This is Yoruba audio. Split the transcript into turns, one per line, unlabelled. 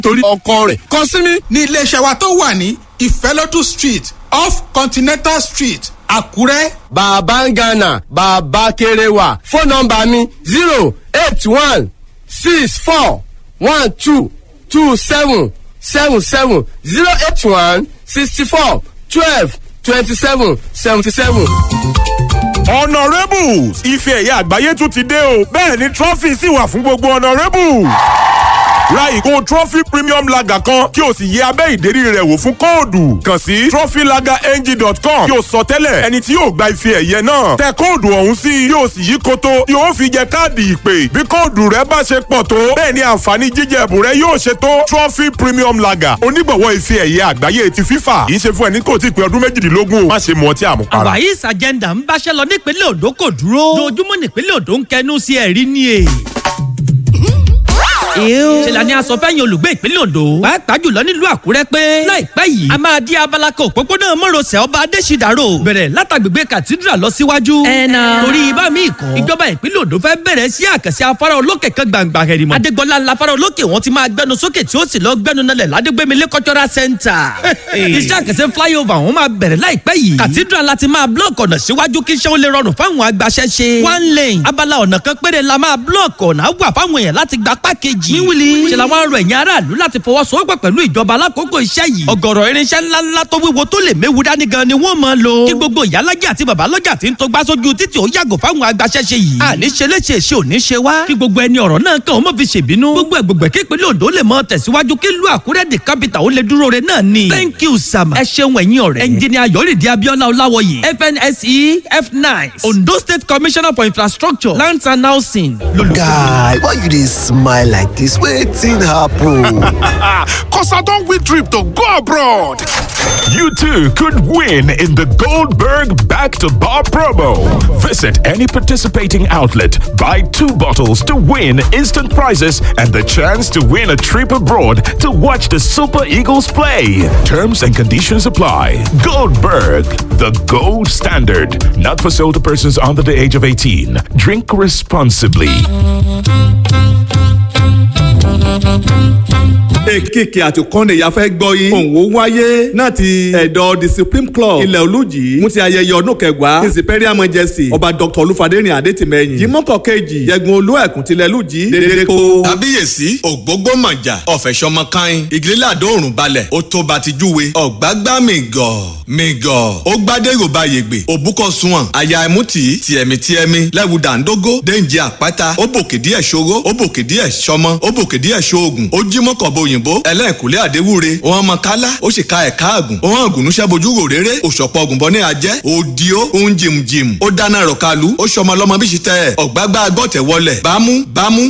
torí ọkọ rẹ̀ kàn sí mi.
ní iléeṣẹ́ wa tó wà ní ìfẹ́lódù street off continental street àkúrẹ́.
bàbá ń gánà bàbá kéré wà fóònù nọmba mi zero eight one six four one two two seven seven seven zero eight one sixty four twelve twenty seven seventy seven.
honourables ife ẹ̀yà àgbáyé tún ti dé o bẹ́ẹ̀ ni trọ́fì sì wà fún gbogbo honourables ra ìgò trophy premium lager kan kí o sì yẹ abẹ́ ìdérí rẹ̀ wò fún kóòdù kàn sí trophylagerng.com kí o sọ tẹ́lẹ̀ ẹni tí yóò gba ife ẹ̀yẹ náà tẹ kóòdù ọ̀hún sí yóò sì yí koto yóò fi jẹ káàdì ìpè bí kóòdù rẹ bá ṣe pọ̀ tó bẹ́ẹ̀ ni àǹfààní jíjẹ ẹ̀bùn rẹ yóò ṣe tó trophy premium lager onígbọ̀wọ́ ife ẹ̀yẹ àgbáyé ti fífà kì í ṣe fún ẹni kò tí ì pé ọdún méjìdínlógún o má ṣe mu ọtí àmupara.
àwáyís agenda ń báṣẹ́ lọ nípínlẹ̀ Ondo kò dúró lójúmọ́ nípínlẹ̀ Ondo ń kẹnu sí ẹ̀rí ni è ṣe la ní aṣọ fẹ́yìn olùgbé ìpínlẹ̀ Ondo pàápàá jùlọ nílùú Àkúrẹ́ pé láìpẹ́ yìí a máa di abala kan òpópónà mọ́rọ̀sẹ̀ ọba Adéṣídàrò bẹ̀rẹ̀ látàgbègbè cathedral lọ síwájú. ẹ̀nà torí ibà míì kan ìjọba ìpínlẹ̀ Ondo fẹ́ bẹ̀rẹ̀ sí àkànṣe afárá olókè kan gbàǹgbà hẹ̀rìmọ̀ Adégbọlá ńlá afárá olókè wọn ti máa gbẹnu sókè tí ó sì lọ gbẹnu nalẹ̀ ládégbémilé cultural center. iṣẹ́ àkànṣe flyover wọn máa bẹ̀rẹ̀ láìpẹ́ yìí cathedral láti máa block ọ̀nà síwájú kí iṣẹ́ ó lè rọrùn fáwọn agbaṣẹ́ṣe. one lane abala ọ̀nà kan péré la máa block ọ̀nà wà fáwọn èèyàn láti gba pákéjì. wíwìlì ṣe làwọn arọ ẹ̀yìn aráàlú láti fọwọ́sowọ́pọ̀ pẹ̀lú ìjọba alákòókò iṣẹ́ yìí. ọ̀gọ̀rọ̀ irinṣẹ́ ńláńlá tó wíwo tó lè méwu dání gan ni wọ́n máa lò. kí gbogbo ìyálàjẹ àti babalọ́jà tí ń tó gbá sójú títì ó yàgò fáwọn agbaṣẹ́ṣe yìí. àní ṣe léṣe ṣe ò ní ṣe wá. kí gbogbo ẹni ọ̀rọ̀ náà kàn ó mọ̀ fi ṣèbínú. gbogbo ẹ̀gbọ̀gbẹ̀ kí ìpínlẹ̀ Ondo lè mọ tẹ̀síwájú kí ìlú Àkúrẹ́ the capital ó lè dúró re náà ni. thank you sama. ẹ ṣeun ẹ̀yin ọ̀rẹ́. ẹnjìnìà Yọ̀rìndé Abíọ́lá Ọláwọyè FNSE F9 Ondo State Commissioner for Infrastructure Lands and Housing.
guy why you dey smile like dis wetin happen.
Cause I don't win trip to go abroad.
You too could win in the Goldberg Back to Bar promo. Visit any participating outlet, buy two bottles to win instant prizes and the chance to win a trip abroad to watch the Super Eagles play. Terms and conditions apply. Goldberg, the gold standard. Not for sale to persons under the age of 18. Drink responsibly.
èkìkì àti kọ́ndé ya fẹ́ gbọ́ yín. òun ó wáyé náà ti ẹ̀dọ́ the supreme club ilẹ̀ olùjì mú ti ayẹyẹ ọdún kẹwàá his imperial majesty ọba dr olúfadéyìn adétìmẹ́yìn jimọ́kọ̀ kejì yẹgun olú ẹ̀kún tilẹ̀ olùjì dédé kó.
kábíyèsí ògbógbó mọ̀jà ọ̀fẹ̀sọmọ kan ìgírílẹ̀ àdóòrùn balẹ̀ ó tó bá ti júwe ọ̀gbágbá mi gọ̀ mi gọ̀ ó gbádé yorùbá yègbè òbúkọ sunwọ̀n àyà ẹ̀mútì tìẹ̀mí tìẹ̀mí lẹ́wù dàńdógó déǹjì àpáta ó bòkè díẹ̀ ṣòro ó bòkè díẹ̀ ṣọmọ ó bòkè díẹ̀ ṣoògùn ó jí mọ́kànbó òyìnbó ẹlẹ́ẹ̀kúlé àdéwúre òun ọmọ kálá ó sì ka ẹ̀ka àgùn òun àgùnúṣẹ́ bojú rò réré òṣọ̀pọ̀ ògùnbọ ní ajẹ́ òdi ó òun jìmjìm ó dáná rọ̀kalu ó ṣọmọ lọ́mọ bí ṣe tẹ́ ẹ̀ ọ̀gbágbá gbọ́tẹ̀ wọlẹ̀ bámú bámú